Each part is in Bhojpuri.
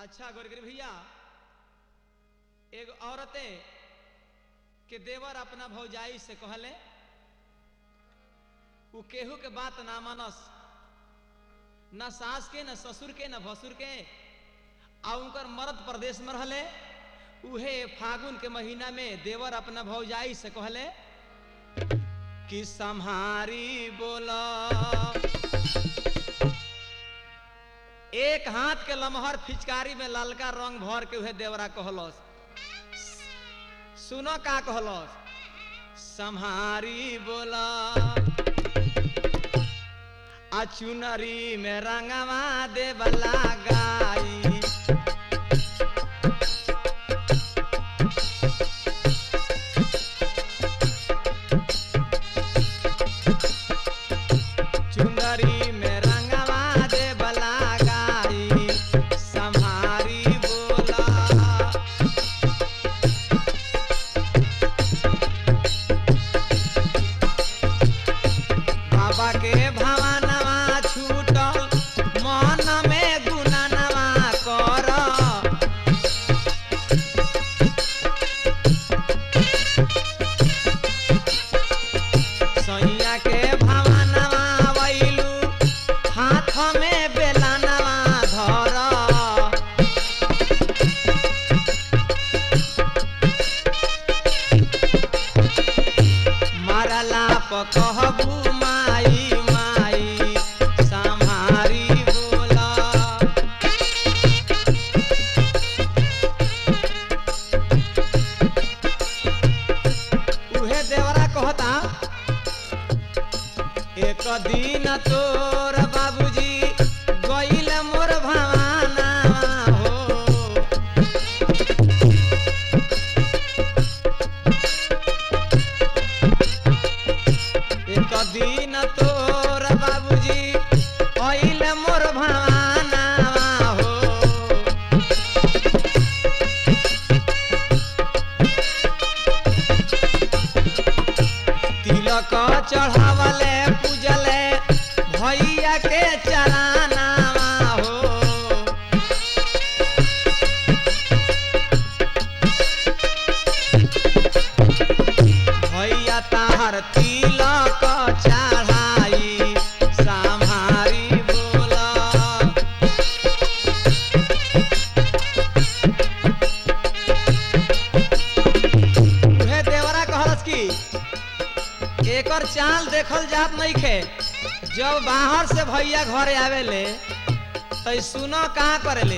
अच्छा गोरगिरी भैया एगो औरते के देवर अपना भौजाई से कहले उ केहू के बात ना मानस न सास के न ससुर के न भसुर के आ उनकर मर्द प्रदेश में रहले उहे फागुन के महीना में देवर अपना भौजाई से कहले कि सम्हारी बोला एक हाथ के लमहर फिचकारी में ललका रंग भर के उहे देवरा कहलस सुनो का कहलस सम्हारी बोला आ चुनरी में रंगवा देवला गाई चुनरी में रंगवा देवला गाई सम्हारी बोला बाबा के भवनवा छूटल मन में गुणनवा कर सैया के भवनवा वैलू हाथ में बेलनवा धर मरला पकहबू माई माई सम्हारी बोला उहे देवरा कहता एक दिन तोर बाबूजी गईल मोर भवाना हो एक दिन तोर बाबूजी अइल मोर भवाना हो तिलक चढ़ावले पूजले भैया के चराना हो भैया ताहर तिलक चढ़ाई सम्हारी बोला उहे देवरा कहलस की एकर चाल देखल जात नहीं खे जब बाहर से भैया घरे आवेले तो सुनो कहाँ करेले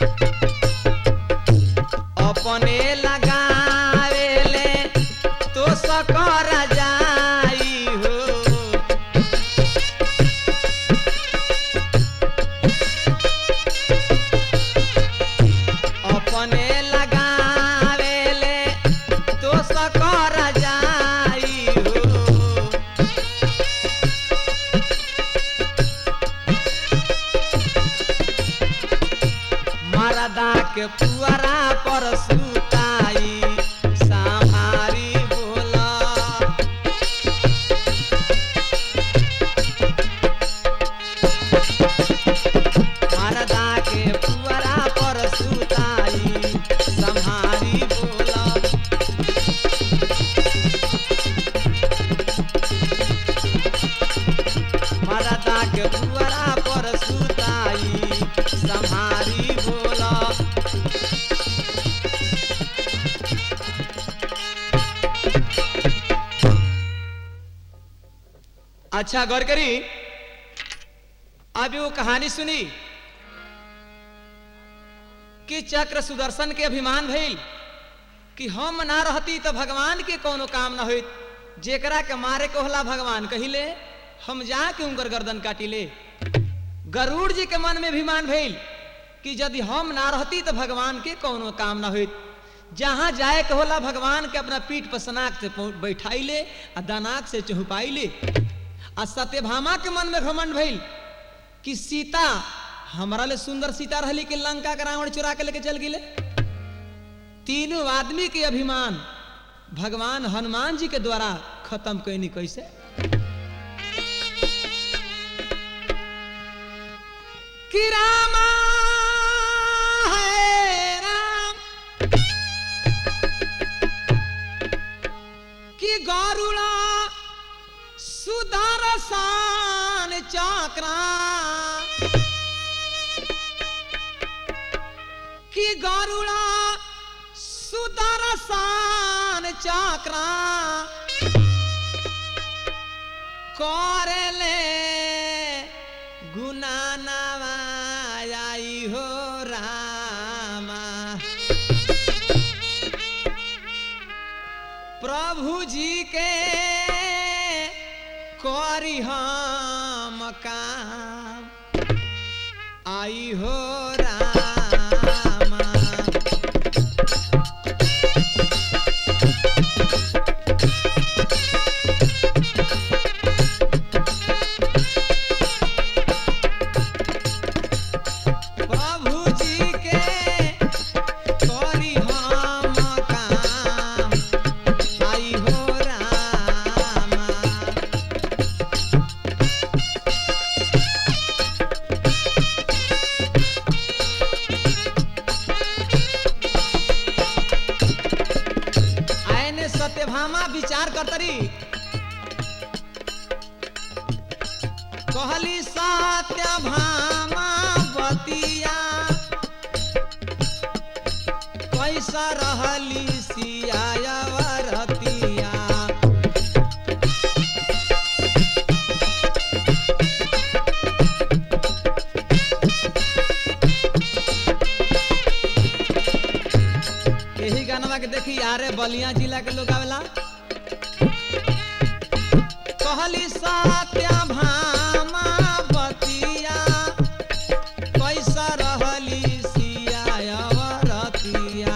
अपने लगावेले तो सकर जाई हो अपने लगावेले तो सकर जाई हो मरदा के पुअरा पर सुताई सम्हारी बोला मरदा के पुअरा पर सुताई सम्हारी बोला मरदा के पुअरा पर सुताई सम्हारी बोला अच्छा गौर करी अभी वो कहानी सुनी कि चक्र सुदर्शन के अभिमान भइल कि हम ना रहती तो भगवान के कोनो काम ना होइत जेकरा के मारे के होला भगवान कहिले हम जाके उनकर गर्दन काटिले गरुड़ जी के मन में अभिमान भइल कि यदि हम ना रहती तो भगवान के कोनो काम ना होइत जहां जाए के होला भगवान के अपना पीठ पर सनाक से पहुं- बैठाइले आ दनाक से चहुपाइले आ सत्यभामा के मन में घमंड भइल कि सीता हमारा ले सुंदर सीता रहली कि लंका के रावण चुरा के लेके चल गिले तीनों आदमी के अभिमान भगवान हनुमान जी के द्वारा खत्म कैनी कैसे कि रामा है चाकरा कि गरुड़ा सुदर्शन चाकरा करले गुना नवाई हो रामा प्रभु जी के करी हम काम आई हो रामा प्रभु जी के करी हम काम आई हो रामा आयने सत्यभामा विचार करतरी कहली सत्यभामा बतिया कैसा रहली सियावरतिया यही गानवा के देखी यारे बलिया जिला के लोग आवेला कहली सत्या भामा बतिया कैसा रहली सियावरतिया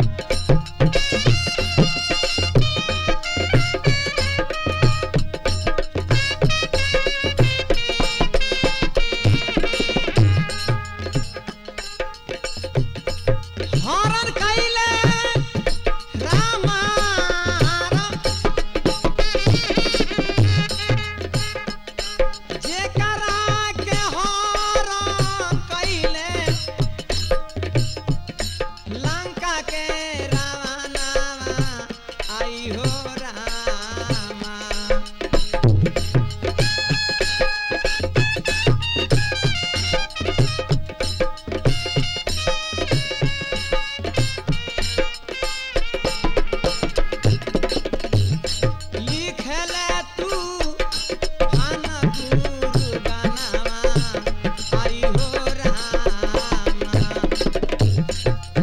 हरण कैले रामा राम जेकरा के हरण कैले लंका के रावणावा आई हो रामा लिखले तू खाना गुरु गानावा आई हो रामा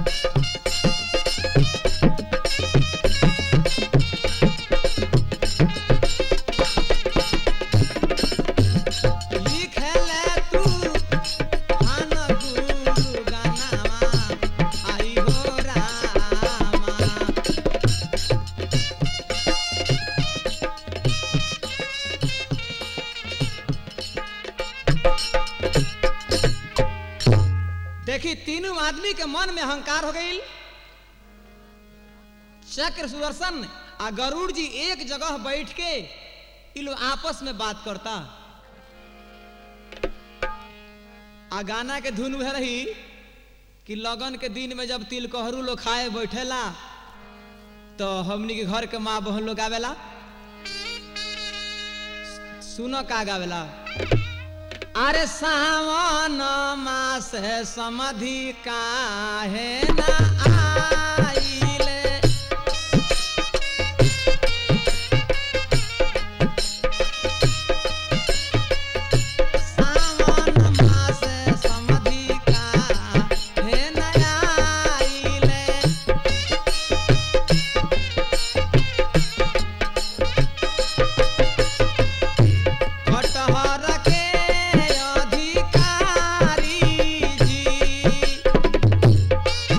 लिखले तू खाना गुरु गानावा आई हो रामा देखी तीनों आदमी के मन में अहंकार हो गई चक्र सुदर्शन आ गरुड़ जी एक जगह बैठ के इ लोग आपस में बात करता आ गाना के धुन वह रही कि लगन के दिन में जब तिलकहरू लोग खाए बैठेला तो हमनी के घर के माँ बहन लोग आवेला सुनो का गावेला अरे सावन मास समधि काहे न आइले सावन मास समधि काहे न आइले कटहर के अधिकारी जी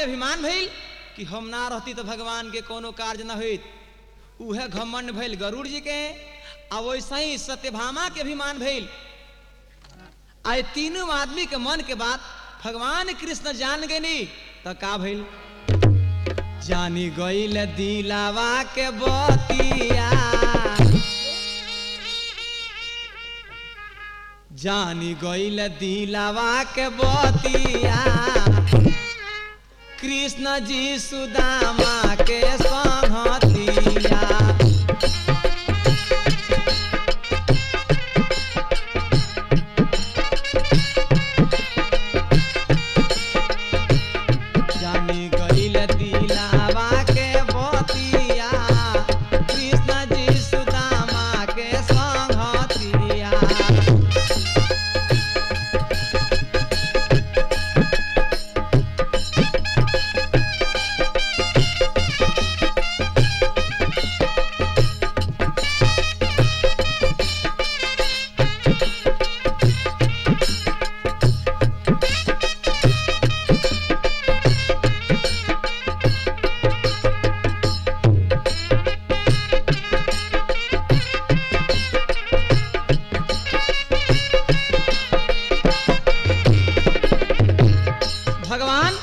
में अभिमान भइल कि हम ना रहती तो भगवान के कोनो कार्य न होइत उहे घमंड भइल गरुड़ जी के आ वैसे ही सत्यभामा के अभिमान भइल आए तीनों आदमी के मन के बात भगवान कृष्ण जान गए तो का भइल जानी गईल दिलावा के बतिया जानी गईल दिलावा के बतिया कृष्ण जी सुदामा के संहतिया जानी गईल दिलावा के बतिया कृष्ण जी सुदामा के संहतिया भगवान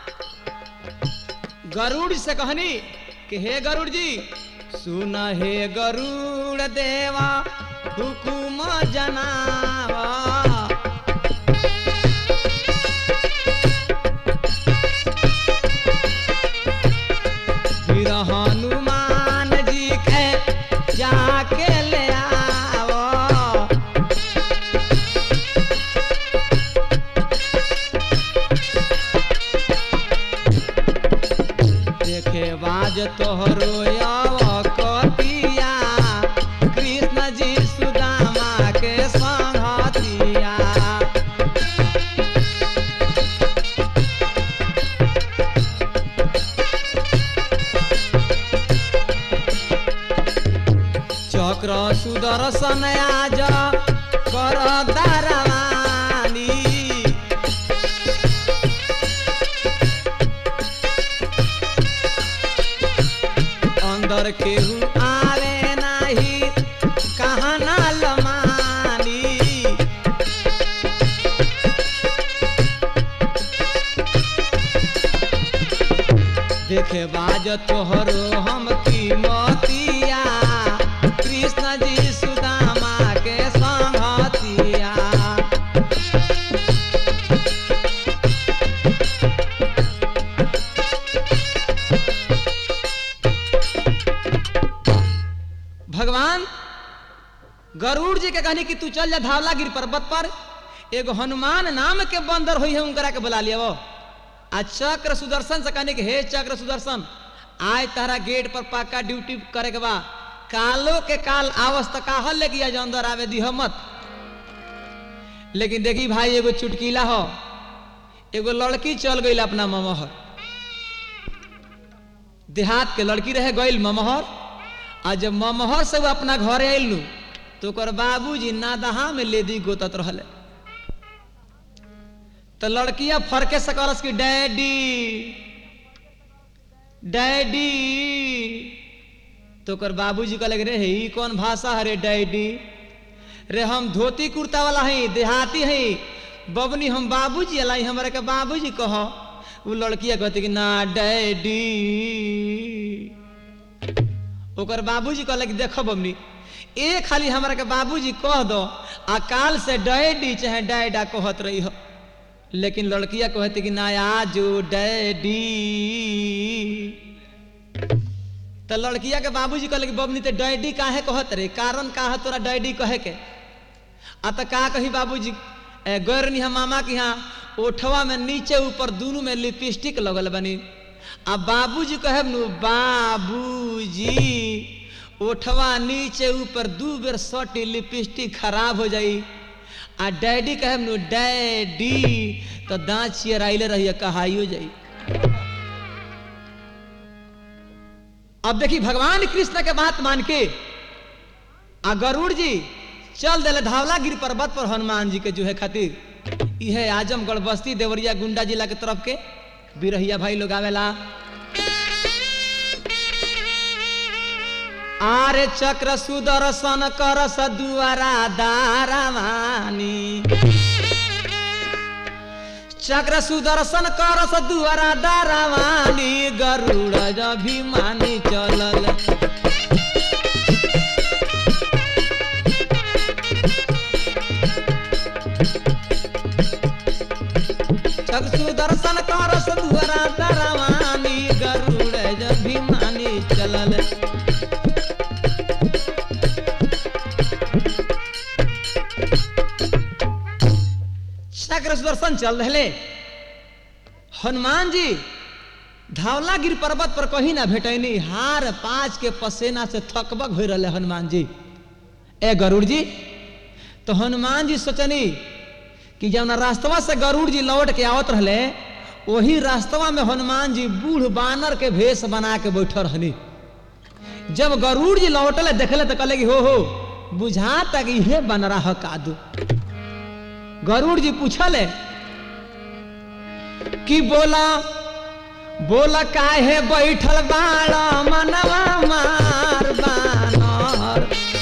गरुड़ से कहनी कि हे गरुड़ जी सुन हे गरुड़ देवा हुकुम जनावा फिर हनुमान जी के जाके ले आओ देखे बाज तोहरो कतिया कृष्ण जी सुदामा के संगतिया चक्र सुदर्शन आज कर दारवानी अंदर केहू आवे नाही कहाँ ना लमानी देखे बाज तोहरो हम की मोतिया कृष्ण जी सुदामा के संगतिया भगवान गरुड़ जी के कहनी कि तू चल जा धावलागिर पर्वत पर एगो हनुमान नाम के बंदर हुई है उनकरा के बुला लिया वो आ चक्र सुदर्शन से कहनी कि हे चक्र सुदर्शन आय तारा गेट पर पक्का ड्यूटी करे के बा कालो के काल आवस तक काहल ले गया जो अंदर आवे दी मत लेकिन देखी भाई एगो चुटकीला हो एगो लड़की चल गई अपना ममहर देहात के लड़की रहे गईल ममहर आ जब ममहर से वो अपना घर आयल नु तो ओकर बाबूजी नादहा में लेदी गोतत रहले तो लड़किया फरके से कहलस कि डैडी डैडी तो ओकर बाबूजी कहले रे हे ई कौन भाषा है रे डैडी रे हम धोती कुर्ता वाला हई देहाती हई बबनी हम बाबूजी अलाई हमरा के बाबूजी कह वो लड़किया कहती कि ना डैडी ओकर बाबूजी कहले कि देखो बबनी ए खाली हमरा के बाबूजी कह दो आ काल से डैडी चाहे डैडा कहत रही हो लेकिन लड़किया कहती कि ना आजो डैडी तो लड़किया के बाबूजी कहले कि बबनी ते डैडी काहे कहत रे कारण का है तोरा डैडी कहे के आ त का कही बाबूजी ए, गैरनी हम मामा के यहाँ ओठवा में नीचे ऊपर दोनों में लिपस्टिक लगल बनी आ बाबूजी कहे नु बाबूजी ओठवा नीचे ऊपर दू बेर सटी लिपस्टिक खराब हो जाई आ डैडी कहे नु डैडी तो दांत चियराइले रहिए कहाइयो जाई अब देखी भगवान कृष्ण के बात मान के आ गरुड़ जी चल दिले धावलागिरी पर्वत पर हनुमान जी के जो है खातिर यह आजमगढ़ बस्ती देवरिया गुंडा जिला के तरफ के बिरहिया भाई लोग आवेला आरे चक्र सुदर्शन कर सदुआरा दारावानी चक्र सुदर्शन कर सदुआरा दारावानी गरुड़ अभिमानी चलल चक्र सुदर्शन कर सदुआरा दारावानी गरुड़ अभिमानी चलल चक्र सुदर्शन चल रहे हनुमान जी धावलागिर पर्वत पर कहीं ना भेटैनी हार पाँच के पसेना से थकबक हो रहे हनुमान जी ए गरुड़ जी तो हनुमान जी सोचनी कि जब रास्तवा से गरुड़ जी लौट के आवत रहे वही रास्तवा में हनुमान जी बूढ़ बानर के भेष बना के बैठल रहनी जब गरुड़ जी लौटले देखले तो कहले कि हो हो बुझा तक इहे बन रहा कादू गरुड़ जी पूछले कि बोला बोला काहे बैठल बाड़ा मनवा मार बानर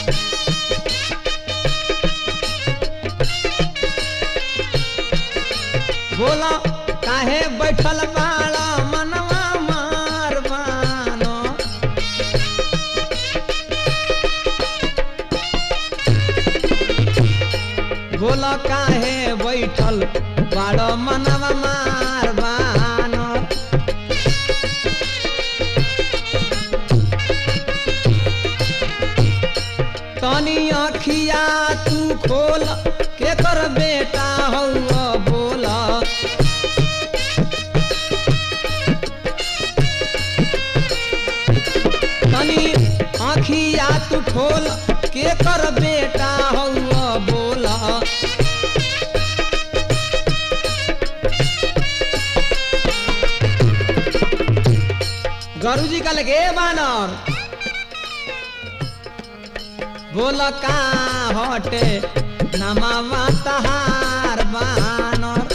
बोला काहे बैठल बाड़ा मनवा मार बानर बोला काहे बैठल बाड़ मनवा मार बानर तनी अखिया तू खोल के कर बेटा हौ बोला तनी आखिया तू खोल के कर बेटा हौ बोला गरु जी का लगे बानर बोल का हटे नमावा तहार बानर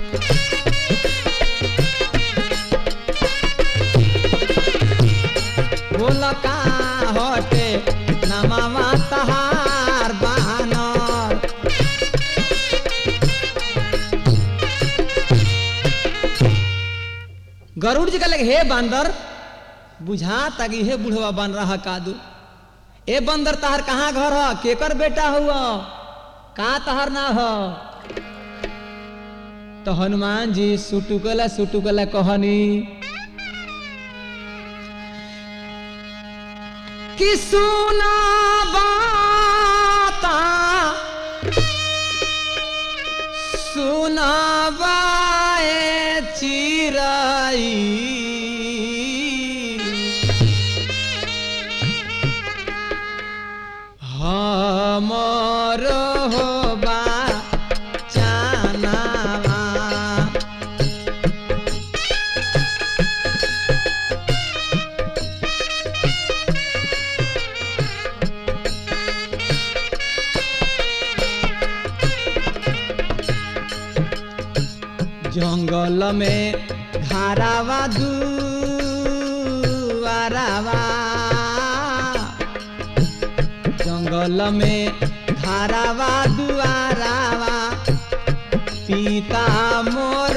बोल का हटे नमावा तहार बानर गरुड़ जी का लगे हे बांदर बुझा तगी हे बुढ़वा बन रहा कादू ए बंदर तहार कहाँ घर ह केकर बेटा हुआ का तहार ना हो तो हनुमान जी सुटुकला सुटुकला कहनी कि सुना बाता सुना बाए चिराई हमर होबा चानावा जंगल में घारावा दुआरावा जंगल में घारावा दुआरावा पिता मोर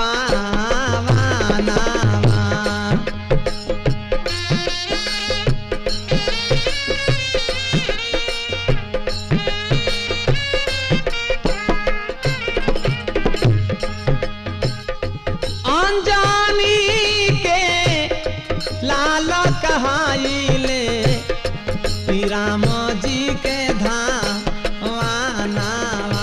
पावानावा अनजानी के लाल कहाइले श्री राम जी के धाम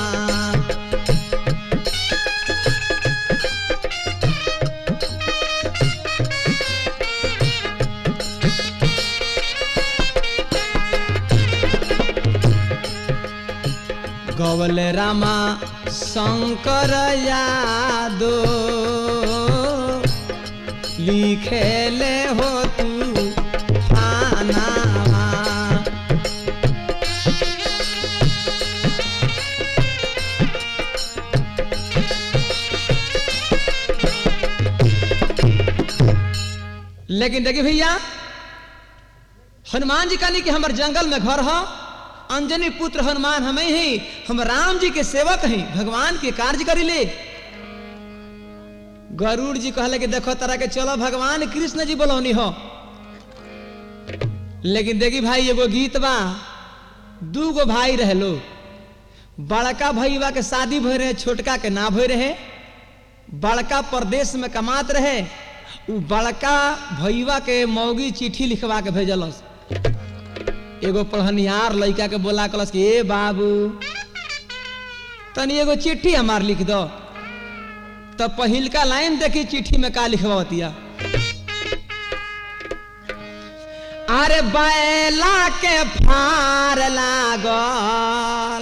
गवल रामा शंकर यादो लिखेले हो तू थानावा लेकिन देखिए भैया हनुमान जी कहनी कि हमारे जंगल में घर हो अंजनी पुत्र हनुमान हमें ही हम राम जी के सेवक हैं भगवान के कार्य करी ले गरुड़ जी कहले कि देखो तरह के चलो भगवान कृष्ण जी बोलौनी हो लेकिन देखी भाई एगो गीत बा दू गो भाई रहे लोग बड़का भैया के शादी भय रहे छोटका के ना भय रहे बड़का प्रदेश में कमात रहे उ बड़का भैया के मौगी चिट्ठी लिखवा के भेजलस एगो पढ़निहार लड़का के बोला कलस कि ए बाबू तनी एगो चिट्ठी हमार लिख दो तब पहिलका लाइन देखी चिट्ठी में का लिखवातिया अरे बैला के फार लागल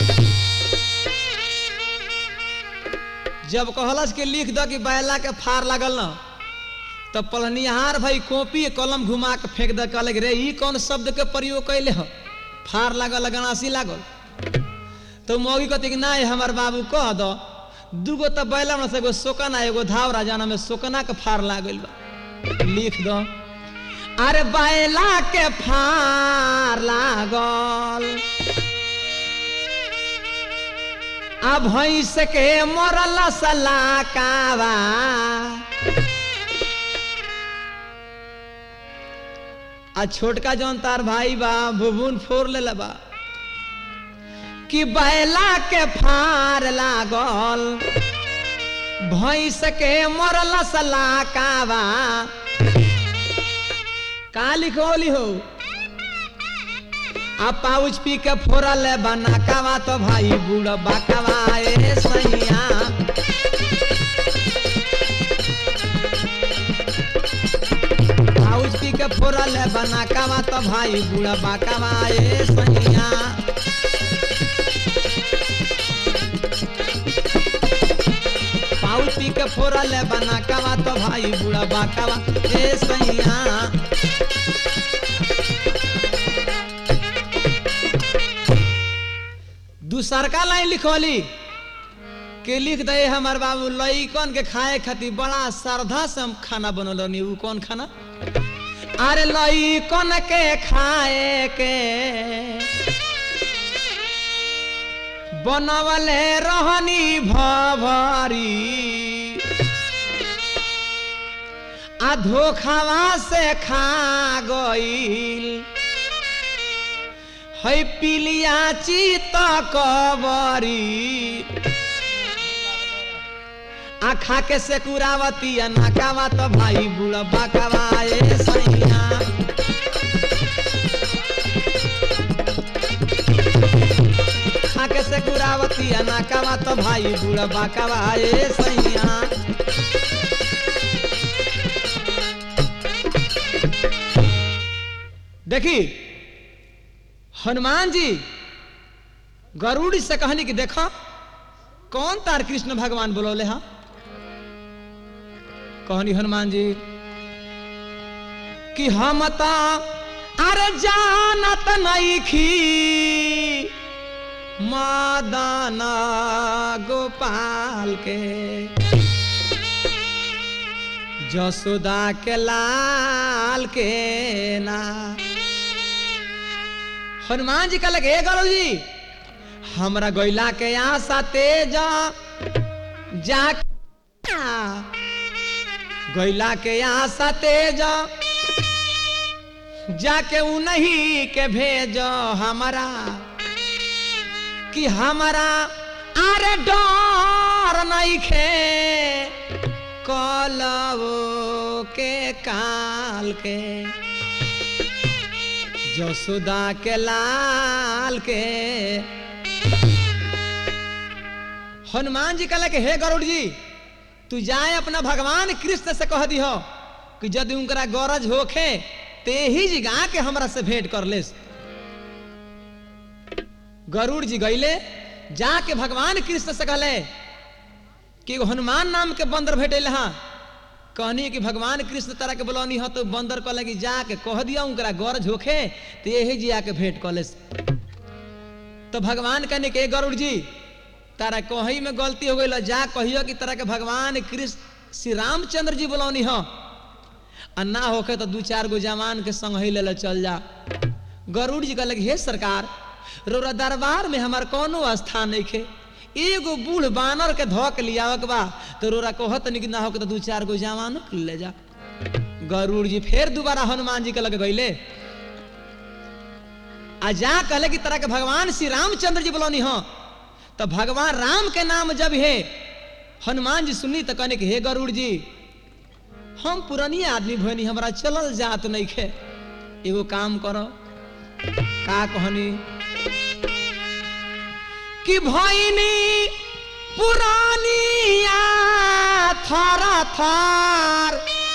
जब कहलस के लिख दो कि बैला के फार लागल न तब पलनिहार भाई कॉपी कलम घुमा के फेंक दे कहले रे ई कौन शब्द के प्रयोग कैले हो फार लागल गणासी लागल तो मौगी कहती कि नहीं हमार बाबू कह दो दूगो तो बैला में से एगो सोकना एगो धावरा जाना में सोकना के फार लागल बा लिख दो अरे बैला के फार लागल आ भैंस के मरल सलाकावा आ छोटका जौन तार भाई बा भुबुन फोर ले बा कि बैला के फार लागल भैंस के मरल सलाकावा का लिखोली हो आ पाउच पी के फोरल बनाकावा तो भाई बूढ़ बाकावा ए सैया पाउच पी के फोरल बनाकावा तो भाई बूढ़ बाकावा ए सैया पाउच पी के फोरल बनाकावा तो भाई बूढ़ बाकावा ए सैया दूसरका लाइन लिखोली के लिख दे हमार बाबू लइकन के खाए खातिर बड़ा श्रद्धा से हम खाना बनौलनी उ कौन खाना अरे लइकन के खाए के बनवले रहनी भभरी आ धोखावा से खा गईल है पिलिया चित कबरी आखा के से कुरावती नाकावा तो भाई बुढ़ा बाकावा ए सैया खाके से कुरावती नाकावा तो भाई बुढ़ा बाकावा ए सैया देखी हनुमान जी गरुड़ से कहनी कि देखो कौन तार कृष्ण भगवान बोलौले हा कहनी हनुमान जी कि हम ता अरे जानत नहीं खी मादाना गोपाल के जसोदा के लाल के ना हनुमान जी कहलक हे गरु जी हमरा गैला के आशा तेज जा गैला के आशा तेज जाके उन्हीं के भेजो हमारा कि हमारा अरे डर नहीं खे कलवो के काल के जसोदा के लाल के हनुमान जी कहला कि हे गरुड़ जी तू जाए अपना भगवान कृष्ण से कह दिहो कि यदि उनकरा गरज होखे ते ही जी गा के हमरा से भेंट कर लेस गरुड़ जी गईले जाके भगवान कृष्ण से कहले कि एगो हनुमान नाम के बंदर भेटे हाँ कहनी कि भगवान कृष्ण तरह के बोलौनी हो तो बंदर कहले कि जाके कह दिया उनकरा गरज होखे तो यही जी आके भेंट कर ले तो भगवान कहने के गरुड़ जी तारा कही में गलती हो गई जा कहियो कि तरह के भगवान कृष्ण श्री रामचंद्र जी बोलौनी हो आ ना होके तो दू चार गो जवान के संग ही ले चल जा गरुड़ जी कहलक हे सरकार रोरा दरबार में हमार कोनो स्थान नहीं खे एगो बूढ़ बानर के धोक लियावक बा तो रोरा कहत नहीं कि ना होके तो दू चार गो जवान के ले जा गरुड़ जी फिर दोबारा हनुमान जी के लगे गईले आ जा कहले कि तरह के भगवान श्री रामचंद्र जी बोलौनी हो तो भगवान राम के नाम जब है हनुमान जी सुनी तो कहने कि हे गरुड़ जी हम पुरानी आदमी भनी हमरा चलल जात नहीं खे एगो काम करो का कहनी कि भैनी पुरानी थारा थार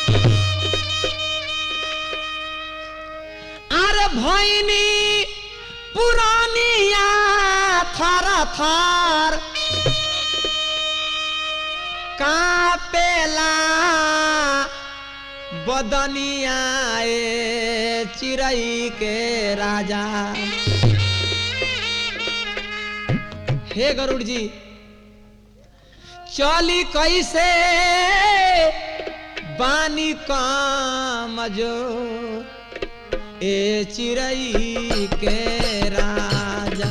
अरे भैनी पुरानिया थारा थार कापेला बदनिया ए चिड़ई के राजा हे गरुड़ जी चली कैसे बानी काम जो ए चिड़ई के राजा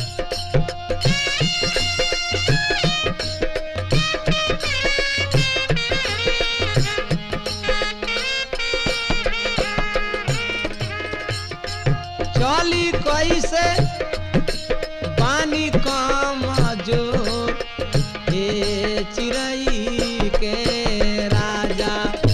चली कैसे पानी कम जो ए चिड़ई के राजा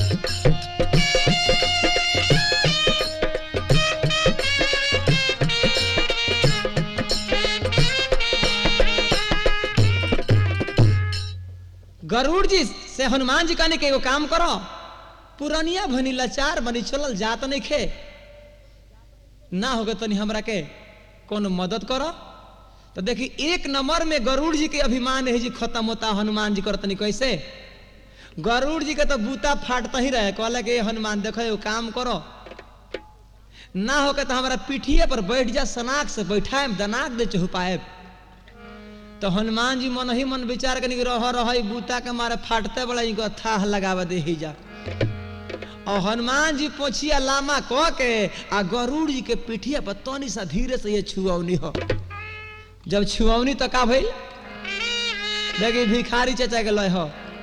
गरुड़ जी से हनुमान जी कहने के एगो काम करो पुरनिया भनी लाचार बनी चलल जात नहीं खे ना होगे तनी हमरा के कोनो मदद करो तो देखी एक नंबर में गरुड़ जी के अभिमान है जी खत्म होता हनुमान जी करतनी कैसे गरुड़ जी के तो बूता फाटता ही रहे कहला कि हनुमान देखो एगो काम करो ना होके तो हमारा पीठिए पर बैठ जा सनाक से बैठाए दनाक दे चहुपाए तो हनुमान जी मन ही मन विचार कनी रह रह बूता के मारे फाटते बड़ा इनको थाह लगावा दे ही जा और हनुमान जी पोछिया लामा कह के आ गरुड़ जी के पीठिया पर तनी सा धीरे से ये छुअवनी हो जब छुअवनी तो का भइल देखी भिखारी चचा के लय हो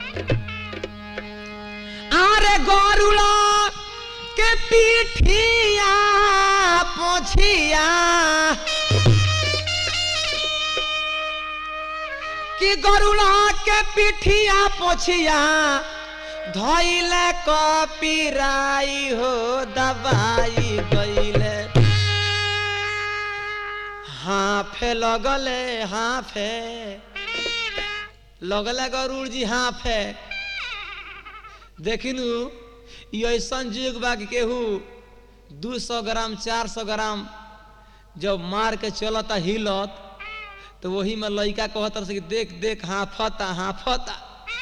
अरे गरुड़ा के पीठिया पोछिया कि गरुड़ा के पीठिया पोछिया धैले कपिराई हो दबाई गईले हाफे लगले हाफे लगले गरुड़ जी हाफे देखिनु ई ऐसन जुग बा कि केहू दू सौ ग्राम चार सौ ग्राम जब मार के चलता हिलत तो वही में लड़का कहत रहे कि देख देख हाफता हाफता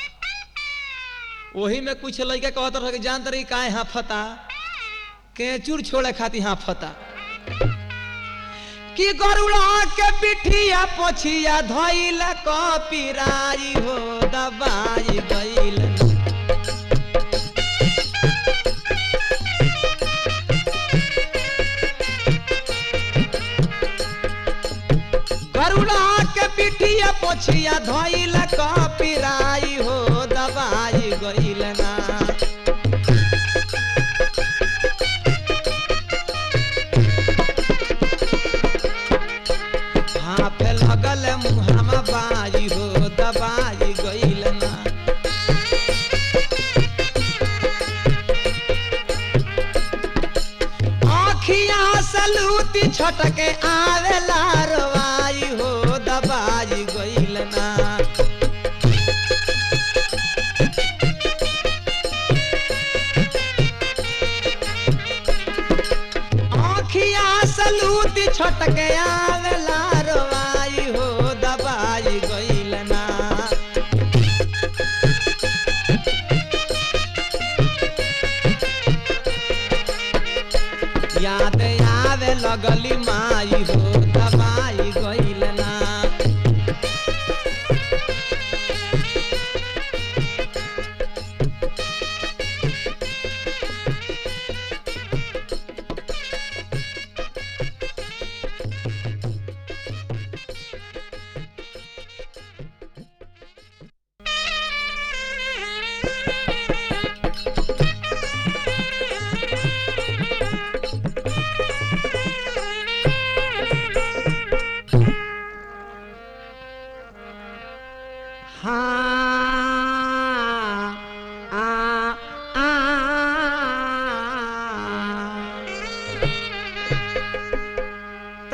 वही में कुछ लड़का कहत रहे कि जानत रही काहे हाफता केचुर छोड़े खाती हाफता कि गरुड़ा के पिठिया पोछिया धइल कपिराई हो दबाई गइल गरुड़ा के पिठिया पोछिया धइल कपिराई हो दबाई गइल ना हाफे लगल मुहामा बाई हो दबाई गइल ना आखिया सलूती छटके आवेला रवाई हो दबाई गइल ना आखिया सलूती छटके आवेला रवाई हो दबाई गइल ना याद आवे लगली माई हो दबाई गइल ना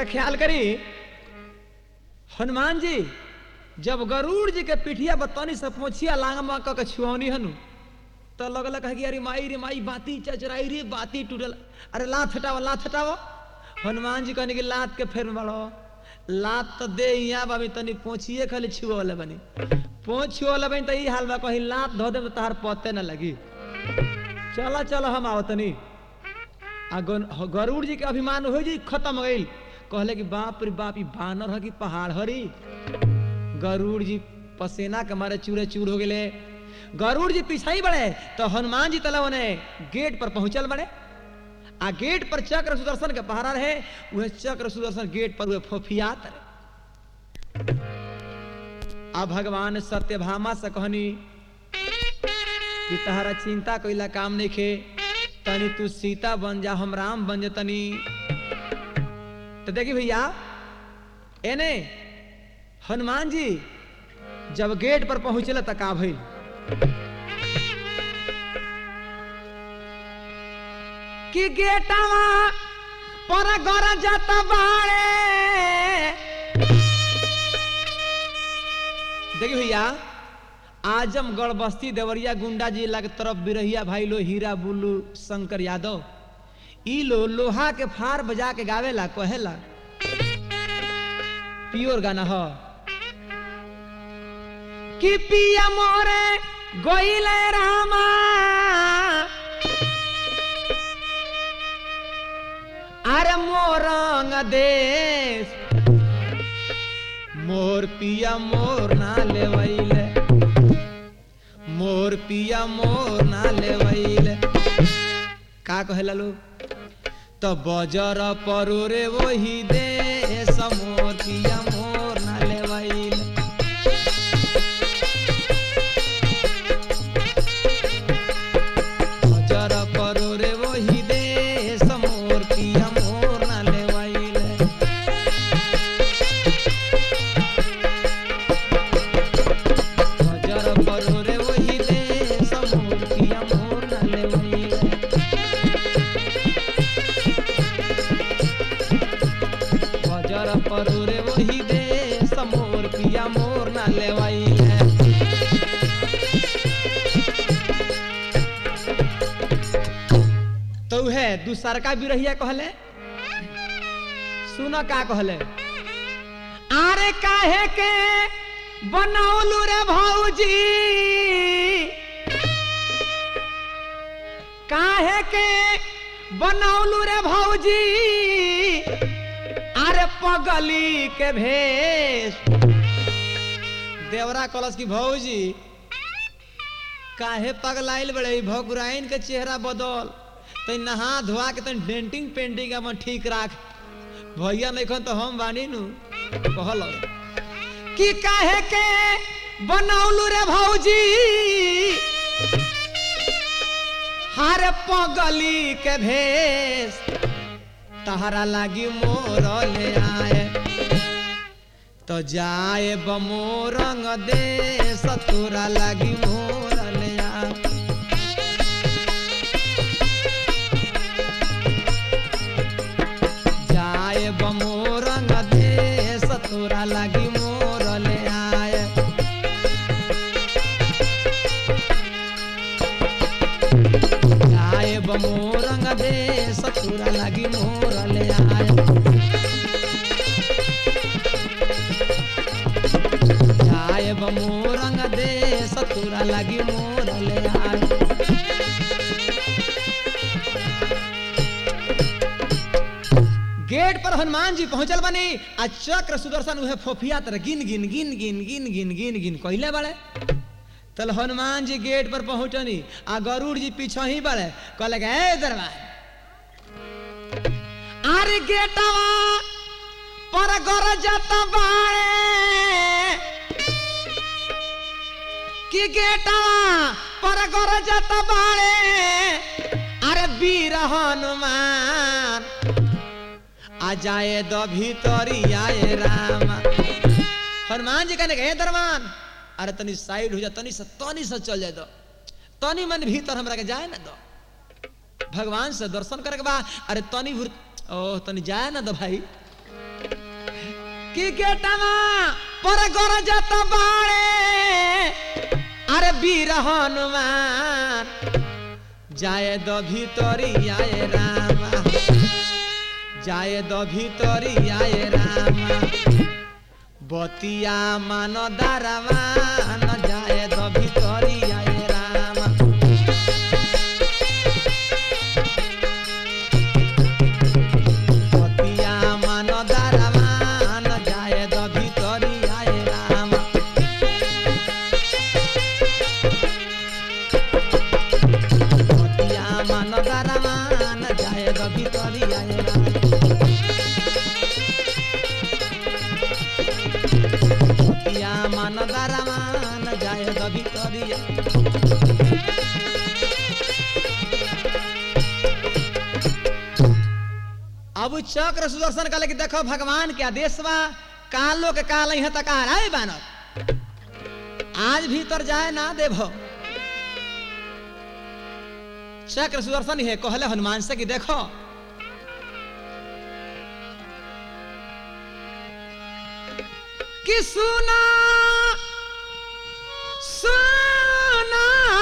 ख्याल करी हनुमान जी जब गरुड़ जी के पिठिया बतनी से पहुंचिया लांगमा क के छुअनी हनु तो लगल कह कि अरे माई रे माई बाती चचराई रे बाती टूटल अरे लात हटाओ लात हटाओ हनुमान जी कहने की लात के फेर में बड़ो लात तो दे यहाँ बाबी तनी पहुंचिए खाली छुअले बनी पहुंच छुअले बनी तो ई हाल बा कहीं लात धो दे तो तहार पते न लगी चला चलो हम आओ तनी आ गन- ह- गरुड़ जी के अभिमान हो जी खत्म हो गई कहले कि बाप रे बाप ई बानर है कि पहाड़ हरी गरुड़ जी पसेना के मारे चूरे चूर हो गए गरुड़ जी पीछा ही बढ़े तो हनुमान जी तला ने गेट पर पहुंचल बड़े आ गेट पर चक्र सुदर्शन के पहरा रहे वह चक्र सुदर्शन गेट पर वह फोफियात रहे आ भगवान सत्यभामा से कहनी कि तहरा चिंता कोइला काम नहीं खे तनी तू सीता बन जा हम राम बन जा तनी तो देखी भैया एने हनुमान जी जब गेट पर पहुंचल त का भइल कि गेटवा पर गरजत बाड़े देखिए भैया आजमगढ़ बस्ती देवरिया गुंडा जिला के तरफ बिरहिया भाई लो हीरा बुल्लू शंकर यादव ई लो लोहा के फार बजा के गावेला कहेला प्योर गाना ह कि पिया मोरे गोइले रामा अरे मोरंग देश मोर पिया मोर ना लेवैले मोर पिया मोर ना लेवैले का कहेला लोग तो बजर परोरे वही देश मोर पिया मोर ना लेवैले बजर परोरे वही देश मोर पिया मोर ना लेवैले हजर परोरे वही दे समोर पिया मोर न लेवैले हजर परोरे वही दे समोर पिया मोर न लेवैले तो है दूसर का बिरहिया कहले सुन का कहले आरे काहे के बनौलू रे भौजी काहे के बनौलू रे भौजी अरे पगली के भेष देवरा कलश की भौजी काहे पगलाइल बड़े भगुराइन के चेहरा बदल तै नहा धोआ के तन डेंटिंग पेंटिंग अपन ठीक राख भैया नहीं तो हम बानी नु कहल कि काहे के बनौलू रे भौजी हार पगली के भेष तहरा लागी मोर ले आए तो जाए बमोरंग दे सतुरा लागी मोर ले आए जाए बमोरंग दे सतुरा लागी मोर ले आए जाए बमोरंग दे सतुरा लागी मोर ले आए जाए बमोरंग दे सतुरा लागी मोर ले आए गेट पर हनुमान जी पहुंचल बनी आ चक्र सुदर्शन उहे फोफिया तर गिन गिन गिन गिन गिन गिन गिन गिन कहले बड़े तल हनुमान जी गेट पर पहुंचनी आ गरुड़ जी पीछे ही बड़े कहले के ए दरबार अरे गेटवा पर गरजत बाड़े कि गेटवा पर गरजत बाड़े अरे वीर हनुमान आ जाए द भीतरी आए राम हनुमान जी कहने के "हे दरमान अरे तनी साइड हो जा तनी से तनी से चल जाए दो तनी मन भीतर हमरा के जाए ना दो भगवान से दर्शन करे के बा अरे तनी भूर ओ तनी जाए ना दो भाई कि गेटवा पर गरजत बाड़े अरे वीर हनुमान जाए द ভিতরি আয়ে রামা যায় দ ভিতরি আয়ে রামা বতিয়া মান দারামান যায় দ ভিতরি আয়ে রামা বতিয়া মান দারামান যায় দ ভিতরি আয়ে রামা বতিয়া মান দারামান যায় দ ভিতরি আয়ে রামা বতিয়া মান দারামান যায় দ ভিতরি আয়ে अब चक्र सुदर्शन कहले कि देखो भगवान के आदेश बा कालो के काल यहाँ तक आ रहा बानर आज भीतर जाए ना देभो चक्र सुदर्शन है कहले हनुमान से कि देखो कि सुना सुना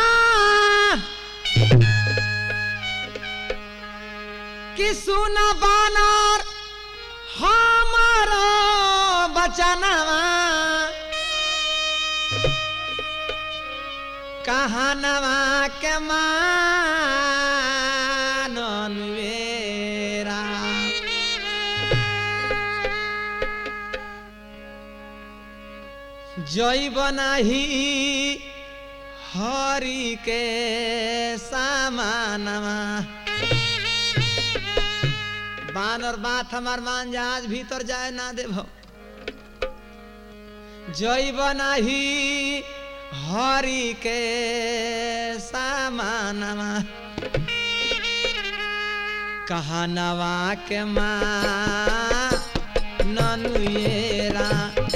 कि सुन बानर हमारो बचनवा कहानवा के मानन वेरा जैब नाही हरि के सामानवा बानर बात हमार मान जहाज भीतर जाए ना देव जैब नाही हरि के सामानवा कहनवा के माँ ननुएरा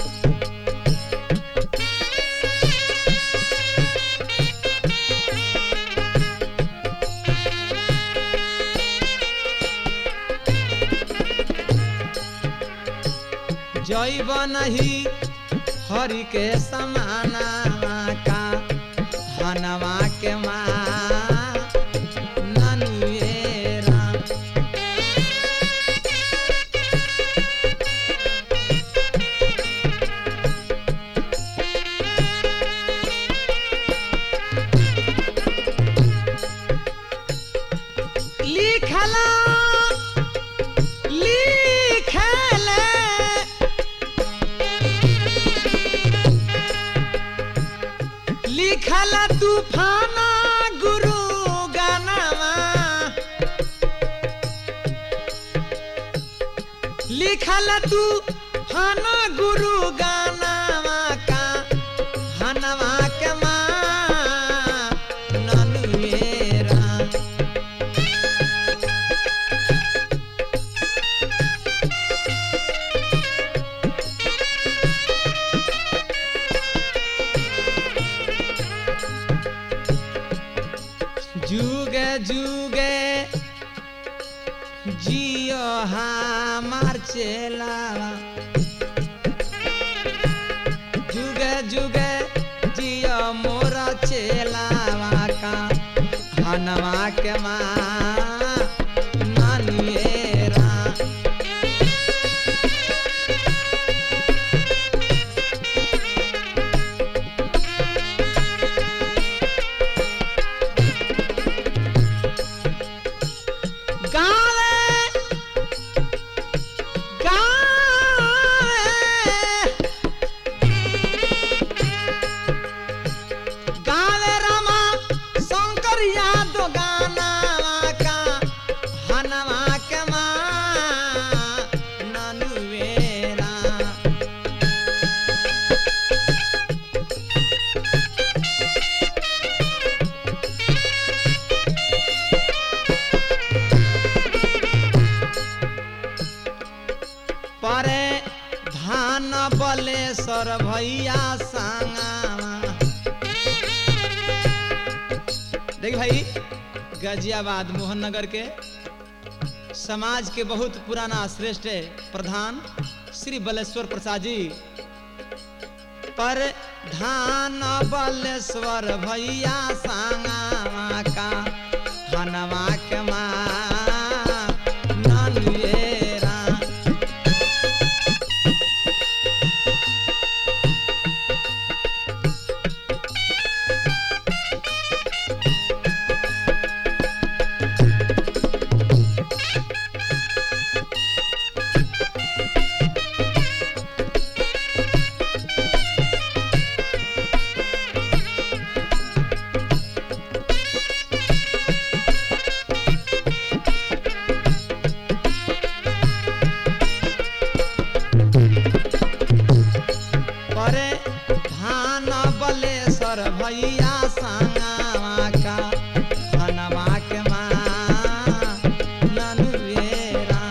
जैब नहीं हरि के समाना का हनवा के माँ ननुएरा लिखला लिखले लिखल तूफाना गुरु गानावा लिखल तूफाना गुरु गानावा का हनवा के माँ ननुएरा जुगे जुगे जियो हमार चेलावा जुगे जुगे जियो मोरा चेलावा का हनवा के माँ नानिएरा गावे गावे गावे रामा शंकर यादव गाना का हनवा के माँ ननुवेरा परे धान बलेश्वर भैया संगावा देख भाई गाजियाबाद मोहन नगर के समाज के बहुत पुराना श्रेष्ठ प्रधान श्री बलेश्वर प्रसाद जी पर धान बलेश्वर भैया सांगावा का हनवा के माँ ननुएरा परे धान बलेश्वर भैया सांगावा का हनवा के माँ ननुएरा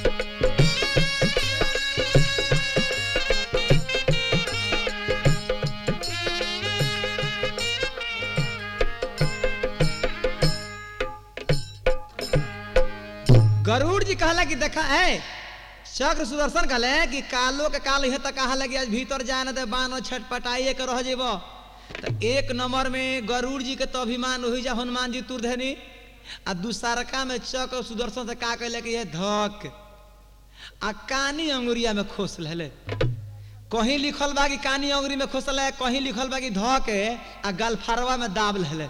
गरुड़ जी कहला कि देखा है चक्र सुदर्शन कहले कि कालो के काल है तक कहा लगी आज भीतर जाए न दे बानो छटपटाइए के रह जेबो तो एक नंबर में गरुड़ जी के तो अभिमान हुई जा हनुमान जी तुर धनी आ दूसरका में चक्र सुदर्शन से का कहले कि ये धक आ कानी अंगुरिया में खोस ले कहीं लिखल बा कि कानी अंगुरी में खोसल है कहीं लिखल बा कि धक आ गलफरवा में दाब ले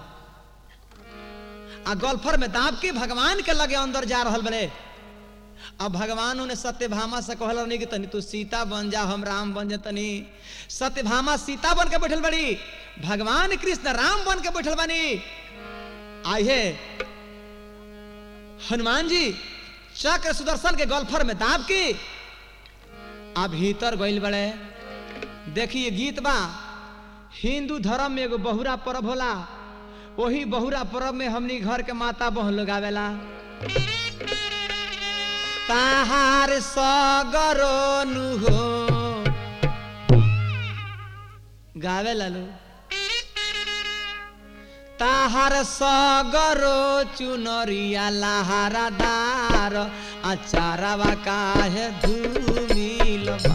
आ गल्फर में दाब के भगवान के लगे अंदर जा रहल बड़े अब भगवान उन्हें सत्यभामा से कहल नहीं कि तनी तू सीता बन जा हम राम बन जा तनी सत्यभामा सीता बन के बैठल बड़ी भगवान कृष्ण राम बन के बैठल बनी आइए हनुमान जी चक्र सुदर्शन के गल्फर में दाब की आ भीतर गइल बड़े देखिए गीत बा हिंदू धर्म में एगो बहुरा पर्व होला वही बहुरा पर्व में हमनी घर के माता बहन लोग आवेला ताहार सगरो नु हो गावे लालू ताहार सगरो चुनरिया लहारादार अचारवा काहे धूमिल बा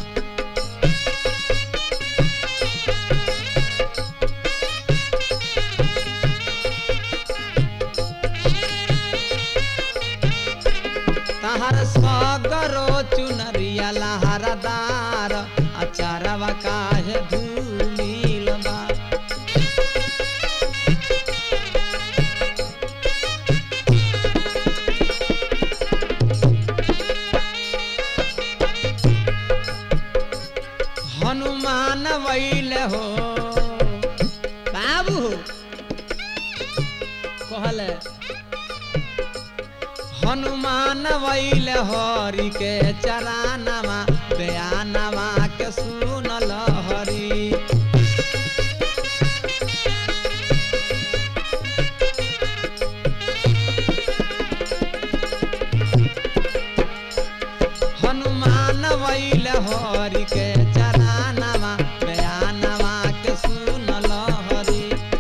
ताहार सगरो चुनरिया लहारदार अचारवा काहे धूमिल बा हनुमान वैल हो बाबू कहले हनुमान वैल हरि के चरानवा बयानवा के सुनल हरि हनुमान वैल हरि के चरानवा बयानवा के सुनल हरि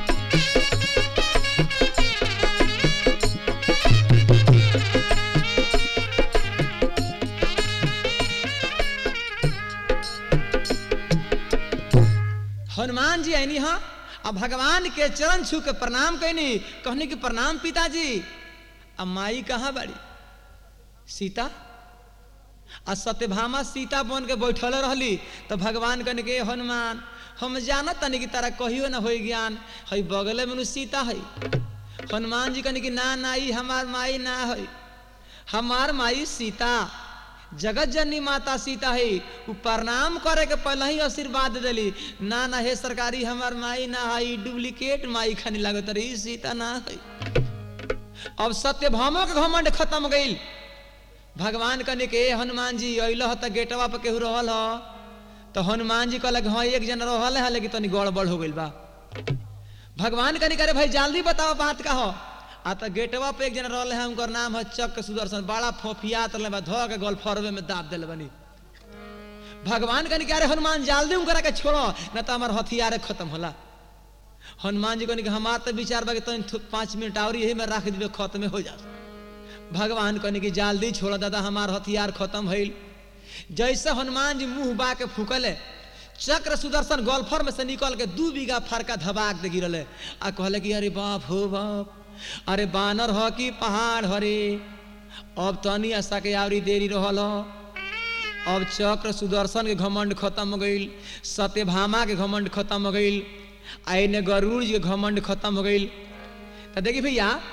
हनुमान जी आईनी हाँ अब भगवान के चरण छू के प्रणाम कैनी कहनी कि प्रणाम पिताजी अब माई कहाँ बाड़ी सीता आ सत्यभामा सीता बन के बैठल रहली तो भगवान कहने के हनुमान हम जानत तनी कि तारा कहियो ना होई ज्ञान हई बगले में नु सीता हई हनुमान जी कहने कि ना ना ई हमार माई ना हई हमार माई सीता जगत जननी माता सीता है उ प्रणाम करे के पहले ही आशीर्वाद देली ना ना हे सरकारी हमार माई ना है डुप्लीकेट माई खानी लागत रही सीता ना है अब सत्यभामा के घमंड खत्म हो गई भगवान कहने के हनुमान जी अल त गेटवा पर केहू रहल ह तो हनुमान जी कहलक हाँ एक जन रहल है लेकिन तनी गड़बड़ हो गई बा भगवान कहने करे भाई जल्दी बताओ बात का हो आ त गेटवा पे एक जन रहल है उनकर नाम है चक्र सुदर्शन बड़ा फोफियात रहले बा धो के गोलफरवे में दाब देले बनी भगवान कहने के अरे हनुमान जल्दी उनकरा के छोड़ो न तो हमार हथियार खत्म होला हनुमान जी कहने के हमार तो विचार बा कि तनी थो- पाँच मिनट और यही में रख दिबे खत्म हो जा भगवान कहने की जल्दी छोड़ दादा हमार हथियार खत्म भइल जैसे हनुमान जी मुंह बा के फूकले चक्र सुदर्शन गोल्फर में से निकल के दू बीघा फरका धबाक दे गिरले आ कहले कि अरे बाप हो बाप अरे बानर ह कि पहाड़ हरे अब तनी आशा के आवरी देरी रहल ह अब चक्र सुदर्शन के घमंड खत्म हो गईल सत्यभामा के घमंड खत्म हो गईल आ एने गरुड़ जी के घमंड खत्म हो गईल तो देखी भैया